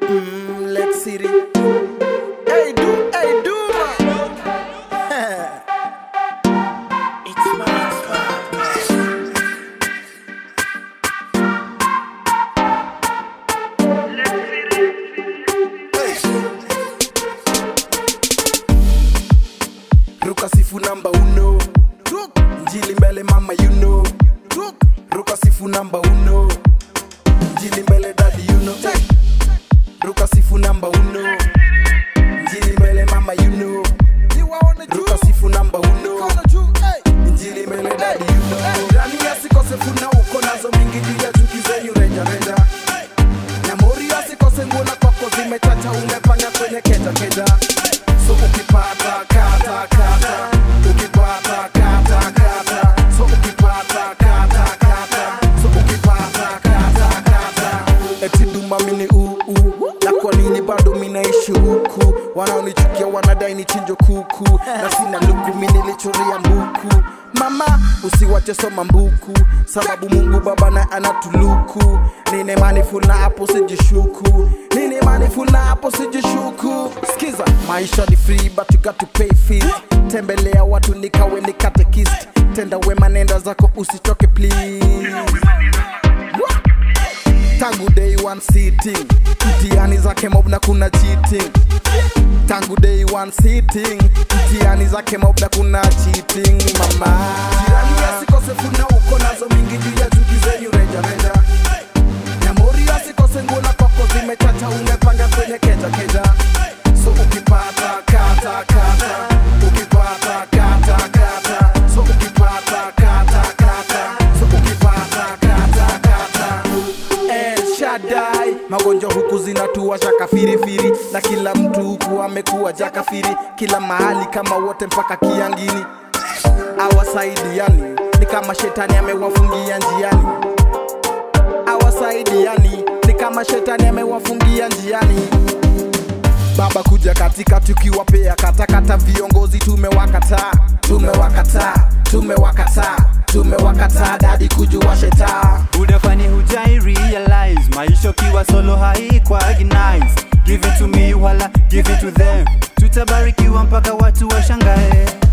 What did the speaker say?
Mm, let's see it. Hey, do, hey, do, man. it's my Ruka sifu namba uno Ruk. Njili mbele mama you know Ruk. Ruka sifu namba uno Njili mbele daddy you know Ruka sifu namba uno Njili mbele mama you know Ruka sifu namba uno Njili mbele daddy you know Ndani ya sikose funa uko nazo mingi juu ya chuki zenyu reja reja Nyamori asikose nguo na kwako zimechacha umepanga kwenye keja keja So ukipata kata kata ukipata kata kata so ukipata kata kata so ukipata kata kata eti duma mini uu na kwa nini bado minaishi huku wanaonichukia wanadai ni chinjo kuku na sina luku mini lichoria mbuku mama usiwache soma mbuku sababu mungu baba na anatuluku nine maniful na hapo sijishuku nine maniful na hapo sijishuku skiza maisha ni free but you got to pay fees tembelea watu nikawe ni katekist tenda wema nenda zako usichoke please tangu day one sitting mtihani zake mob na kuna cheating tangu day one sitting mtihani zake mob na kuna cheating mama jirani asikose funa uko nazo mingi juu ya chuki zenyu reja reja nyamori asikose nguo na kwako zimechacha umepanga kwenye keja keja so ukipata kata kata ukipata kata kata so ukipata kata kata so ukipata kata kata El Shaddai, magonjwa huku zinatuwasha kafirifiri, na kila mtu huku amekuwa jakafiri, kila mahali kama wote mpaka kiangini. Awasaidiani ni kama shetani amewafungia njiani, awasaidiani ni kama shetani amewafungia njiani. Baba kuja katika tukiwapea katakata, viongozi tumewakataa, tumewakataa, tumewakataa, tumewakataa, dadi kujua shetaa udafani hujai realize maisha ukiwa solo haikuagi nice give it to me wala give it to them tutabarikiwa mpaka watu washangae